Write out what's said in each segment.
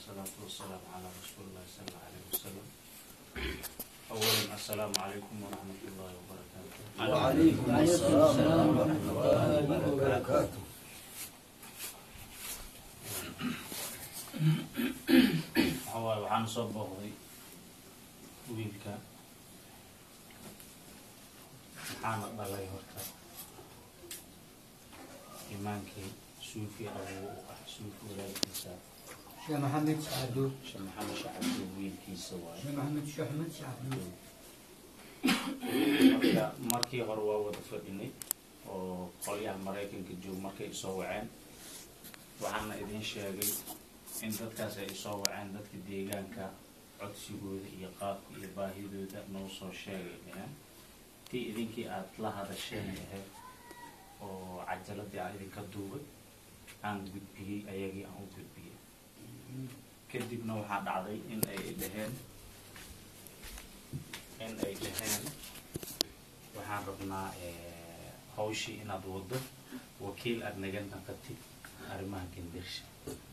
والصلاة والسلام على رسول الله صلى الله عليه وسلم أولا السلام عليكم ورحمة الله وبركاته وعليكم السلام ورحمة الله وبركاته waxawaaye waxaan soo booqday wiilka maxaana dhalay horta imaankii suufi abuu u ah suufi walaalkiisa شيخ محمد سعدو sheekh maxamed shacabdi wiilkiisa waaye شيخ محمد شو أحمد سعدو marka markii hore waa wada fadhinay oo qolyaha maraykanka joog markay isoo waceen waxaana idin sheegay in dadkaas ay isoo waceen dadka deegaanka codsigooda iyo qaabka iyo baahidooda noo soo sheegay dheheen tii idinkii aad la hadasheen ahayd oo cajaladii aan idinka duubay aan gudbiyey ayagii aan u gudbiyey kadibna waxaa dhacday in ay dhaheen in ay dhaheen waxaan rabnaa eh, hawshii inaad waddo wakiil aad naga naqatid arrimaha gendersha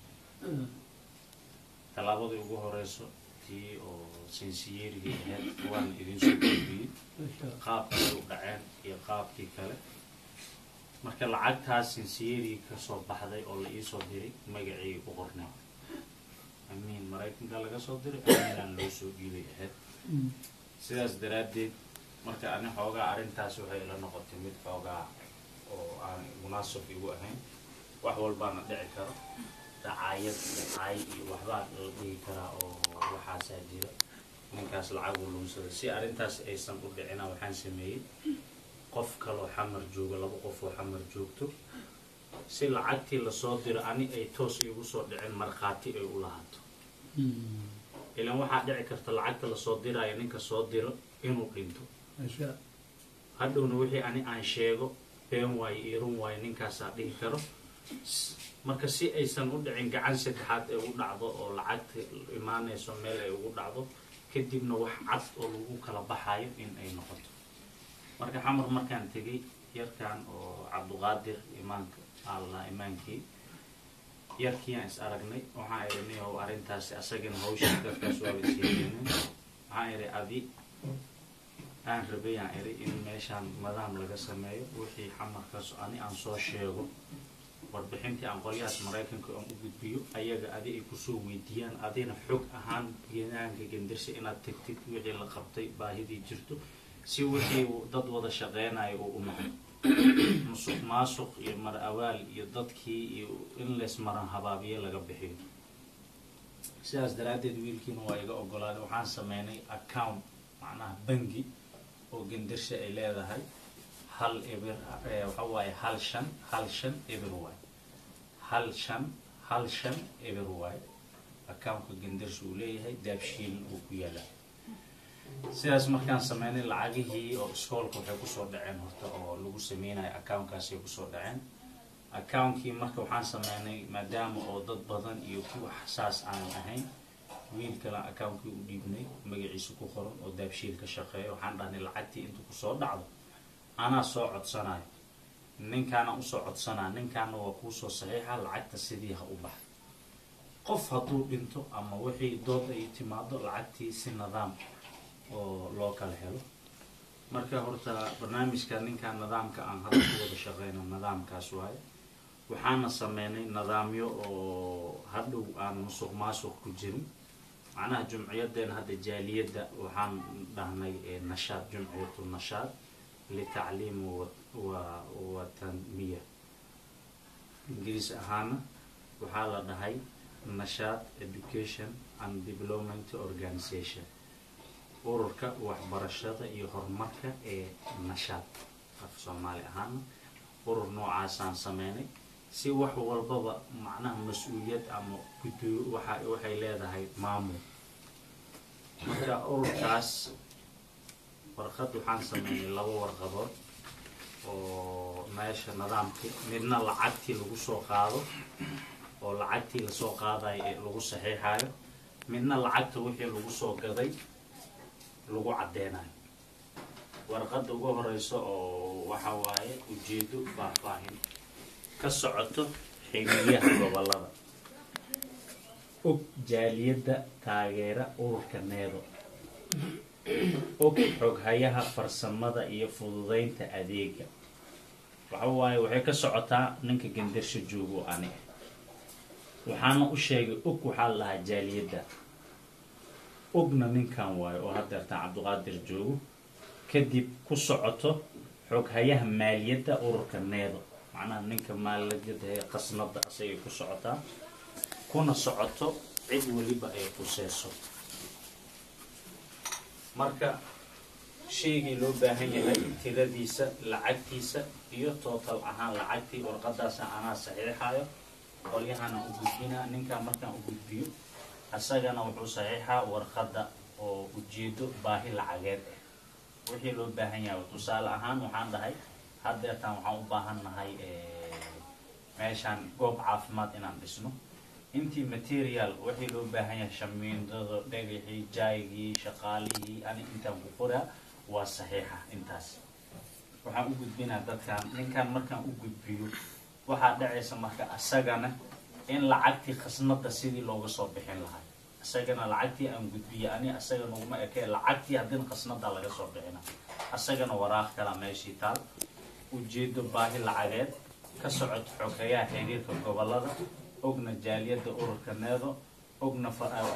tallaabadii ugu horeyso tii oo sinsiyeerigii ahayd waan idin soo gudbiyey qaabkay u dhaceen iyo qaabkii kale marka lacagtaas sinsiyeerigii kasoo baxday oo la iisoo diray magacii u qornay amiin maraykanka laga soo diray amiinaan loo soo dhiibay ahayd sidaas daraaddeed marka ani xoogaa arrintaas waxay ila noqotay mid xoogaa oo aan munaasib igu ahayn wax walbaana dhici karo dacaayad dacaay iyo waxbaa la dhihi karaa oo waxaasaa jira ninkaas lacag uu lunsada si arrintaas aysan u dhicina waxaan sameeyey qof kaloo xamar joogo laba qof oo xamar joogto si lacagtii lasoo diro ani ay toos igu soo dhicin markhaati ay u lahaato ilan waxaa dhici karta lacagta lasoo diraayo ninka soo diro inuu dhinto hadhowna wixii ani aan sheego been waayo iyo run waayo ninkaasaa dhihi karo S- marka si aysan u dhicin gacan saddexaad ay ugu dhacdo oo lacagta imaanayso meel ay ugu dhacdo kadibna wax cad oo lagu kala baxayo in ay noqoto marka xamar markaan tegay yarkan oo cabduqaadir imaanka alla imaankii yarkiiyaan is aragnay waxaan idhi niyow arrintaasi asagana hawshii dadkaas waaba sheegeenin waxaan idhi adi aan rabayaan idhi in meeshaan madaam laga sameeyo wixii xamarkaas ani aan soo sheego warbixintii aan qolyahaas maraykanka aan u gudbiyo ayaga adi ay kusoo weydiiyaan adina xog ahaan geedaanka gendirsi inaad tagtid wixii la qabtay baahidii jirto si wixii dad wada shaqeynayo uu u noqdo musuq maasuq iyo mar awaal iyo dadkii iyo in lees maran habaabiye laga bixiyo sidaas daraaddeed wiilkiina waa iga ogolaaday waxaan sameynay account macnaha bangi oo gendirsha ay leedahay hal eber eh, waxa waaye hal shan hal shan eber waay hal shan hal shan eber waay accountka gendirsha uu leeyahay daabshiilin uu ku yaalaa sidaas markaan sameynay lacagihii oo iskoolka waxay kusoo dhaceen horta oo lagu sameynayo accountkaasay kusoo dhaceen accountkii marka waxaan sameynay maadaama oo dad badan iyo kuwa xasaas aanan ahayn wiil kale accountkii u dhiibnay magaciisa ku qoran oo daabshiil ka shaqeeya waxaan dhahnay lacagtii inta kusoo dhacdo anaa soo codsanayo ninkaana usoo codsanaa ninkaana waa kuusoo saxiixa lacagta sidii ha u baxdo qof hadduu dhinto ama wixii dood ay timaado lacagtii si nidaam oo loo kala helo marka horta barnaamijka ninkan nidaamka aan hadda ku wada shaqeyno nidaamkaas waaye waxaana sameynay nidaamyo oo hadhow aan musuq maasuq ku jirin macnaha jumciyadeena hadda jaaliyadda waxaan dhahnay eh, nashaad jumciyatu nashaad litacliim wa- wa- wa tanmiya ingiriis ahaana waxaa la dhahay nashaad education and development organization ururka waxbarashada iyo horumarka ee nashaad af soomaali ahaana urur noocaasaan sameynay si wax walbaba macnaha mas-uuliyad ama gudo waxa waxay leedahay maamul marka ururkaas warqad waxaan sameynay laba warqadood oo meesha nidaamkii midna lacagtii lagu soo qaado oo lacagtii lasoo qaadayo ee lagu saxiixayo midna lacagta wixii lagu soo gaday lagu caddeynayo warqadda ugu horeyso oo waxa waaye ujeedo faahfaahin ka socoto xiliyaha gobolada og jaaliyadda taageera ururka needo og xoghayaha farsamada iyo fududeynta adeega waxa waaye waxay ka socotaa ninka gandarsho joogo ani waxaana u sheegay og waxaa la lahaa jaaliyadda ogna ninkan waayo oo haddeertaan cabdiqaadir joogo kadib ku socoto xoghayaha maaliyadda ururka needo macnaha ninka maaliyadda ee qasnada asagay ku socotaa kuna socoto cid weliba ay quseyso marka shaygii loo baahan yahay tiradiisa lacagtiisa iyo tootal ahaan lacagtii warqadaasa anaa saxiixayo qolyahana u gudbinaa ninkaa markaan u gudbiyo asagana wuxuu saxiixaa warqadda oo ujeedo baahi lacageed ah wixii loo baahan yahay tusaale ahaan waxaan dhahay haddeertaan waxaan u baahan nahay meeshaan goob caafimaad inaan dhisno intii material wixii loo baahan yahay shamiindada dhagaxii jaygii shaqaalihii ani intaan ku qoraa waa saxiixa intaas waxaan u gudbinaa dadkan ninkan markaan u gudbiyo waxaa dhacaysa marka asagana in lacagtii khasnada sidii looga soo bixin lahay isagana lacagtii aan gudbiye ani asaga naguma ekee lacagtii haddina khasnada laga soo bixina asagana waraaq kala meeshii taal ujeedo baahi lacageed ka socoto xogeyaha xiriirka gobolada ogna jaaliyadda ururka needo ogna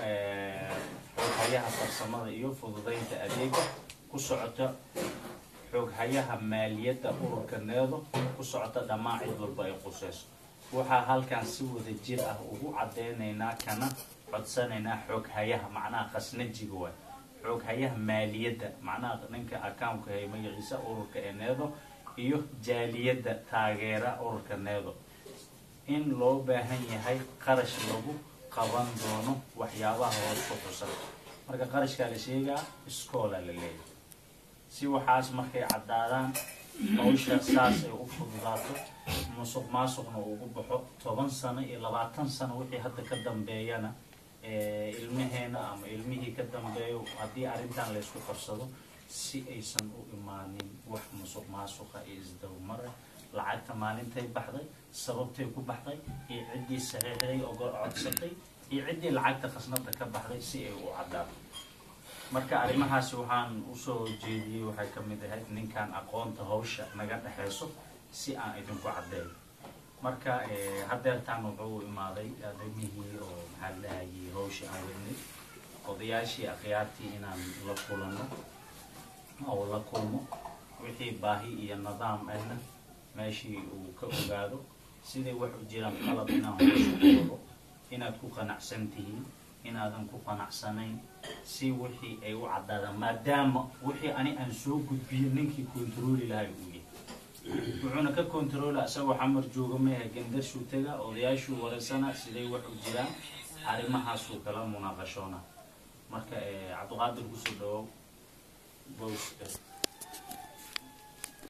xoghayaha farsamada iyo fududeynta adeega ku socota xoghayaha maaliyadda ururka needo ku socota dhammaan cid walba ay quseyso waxaa halkan si wada jir ah ugu cadeynaynaa kana codsanaynaa xooghayaha macnaha khasnajiga waay xooghayaha maaliyadda macnaha ninka accountka hay magaciisa ururka ee needo iyo jaaliyadda taageera ururka needo in loo baahan yahay qarash lagu qaban doono waxyaabaha hoos ku xusan marka qarashkaa la sheegaa iskoola la leeyahay si waxaas markay caddaadaan hawsha saas ay u fududaato musuq maasuqna ugu baxo toban sano iyo labaatan sano wixii hadda ka dambeeyana ilmaheena ama ilmihii ka dambeeyo haddii arrintan laysku qabsado si aysan u imaanin wax musuq maasuqa iyo isdabamara lacagta maalintay baxday sababtay ku baxday iyo ciddii saxiixday oo codsatay iyo ciddii lacagta khasnada ka baxday si ay u caddaato marka arrimahaasi waxaan usoo jeediyey waxay ka mid ahayd ninkan aqoonta hawsha naga dhexeyso si aan idinku caddeeyo marka haddeertaan wuxuu imaaday arrimihii oo maxaa lahayay hawshii aan wadnay odayaashii akhyaartii inaan la kulano oo la kulmo wixii baahi iyo nidaam ahna meeshii uu ka ogaado siday wax u jiraan qalab inaan hawsha ku wado inaad ku qanacsan tihiin inaadan ku qanacsanayn si wixii ay u caddaadaan maadaama wixii ani aan soo gudbiyo ninkii kontarooli lahay uu yahay wuxuuna ka kontaroola isagoo xamar jooga meeha gandarshuu tega odayaashuu wareysana siday wax u jiraan arrimahaasuu kala munaaqashoona marka cabdiqaadir kusoo dhawow bos